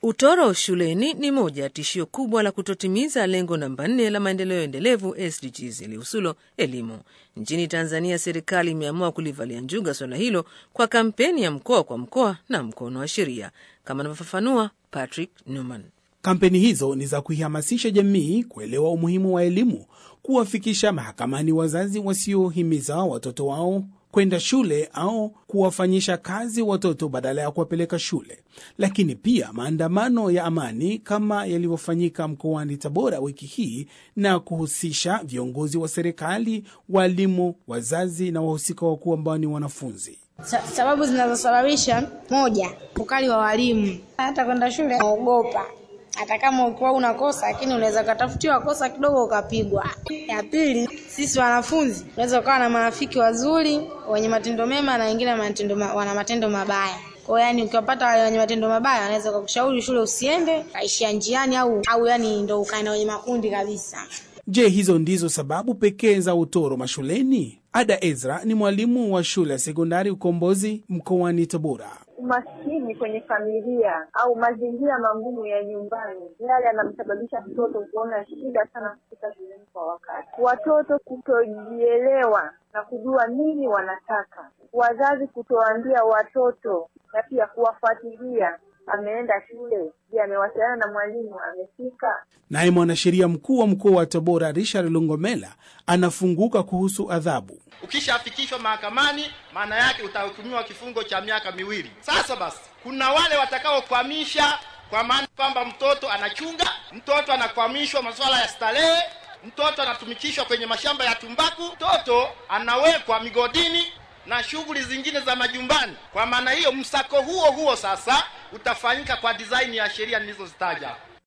Utoro shuleni ni moja ya tishio kubwa la kutotimiza lengo namba nne la maendeleo endelevu SDGs lihusulo elimu. Nchini Tanzania, serikali imeamua kulivalia njuga swala hilo kwa kampeni ya mkoa kwa mkoa na mkono wa sheria, kama anavyofafanua Patrick Newman. Kampeni hizo ni za kuihamasisha jamii kuelewa umuhimu wa elimu, kuwafikisha mahakamani wazazi wasiohimiza watoto wao kwenda shule au kuwafanyisha kazi watoto badala ya kuwapeleka shule, lakini pia maandamano ya amani kama yalivyofanyika mkoani Tabora wiki hii na kuhusisha viongozi wa serikali, walimu, wazazi na wahusika wakuu ambao ni wanafunzi. Sa sababu zinazosababisha: moja, ukali wa walimu. Hata kwenda shule naogopa, hata kama ukiwa unakosa, lakini unaweza ukatafutiwa kosa kidogo ukapigwa. Ya pili, sisi wanafunzi unaweza ukawa na marafiki wazuri wenye matendo mema na wengine matendo ma, wana matendo mabaya. Kwa hiyo yani, ukiwapata wale wenye matendo mabaya, wanaweza kukushauri shule usiende, kaishia njiani au au yani ndo ukae na wenye makundi kabisa. Je, hizo ndizo sababu pekee za utoro mashuleni? Ada Ezra ni mwalimu wa shule ya sekondari Ukombozi mkoani Tabora. Umaskini kwenye familia au mazingira magumu ya nyumbani yale yanamsababisha mtoto kuona shida sana kufika shuleni kwa wakati, watoto kutojielewa na kujua nini wanataka, wazazi kutoambia watoto na pia kuwafuatilia ameenda shule, je, amewasiliana na mwalimu, amefika? Naye mwanasheria mkuu wa mkoa wa Tabora Richard Lungomela anafunguka kuhusu adhabu. Ukishafikishwa mahakamani, maana yake utahukumiwa kifungo cha miaka miwili. Sasa basi, kuna wale watakaokwamisha, kwa maana kwamba mtoto anachunga, mtoto anakwamishwa masuala ya starehe, mtoto anatumikishwa kwenye mashamba ya tumbaku, mtoto anawekwa migodini na shughuli zingine za majumbani. Kwa maana hiyo, msako huo huo sasa utafanyika kwa design ya sheria nilizozitaja.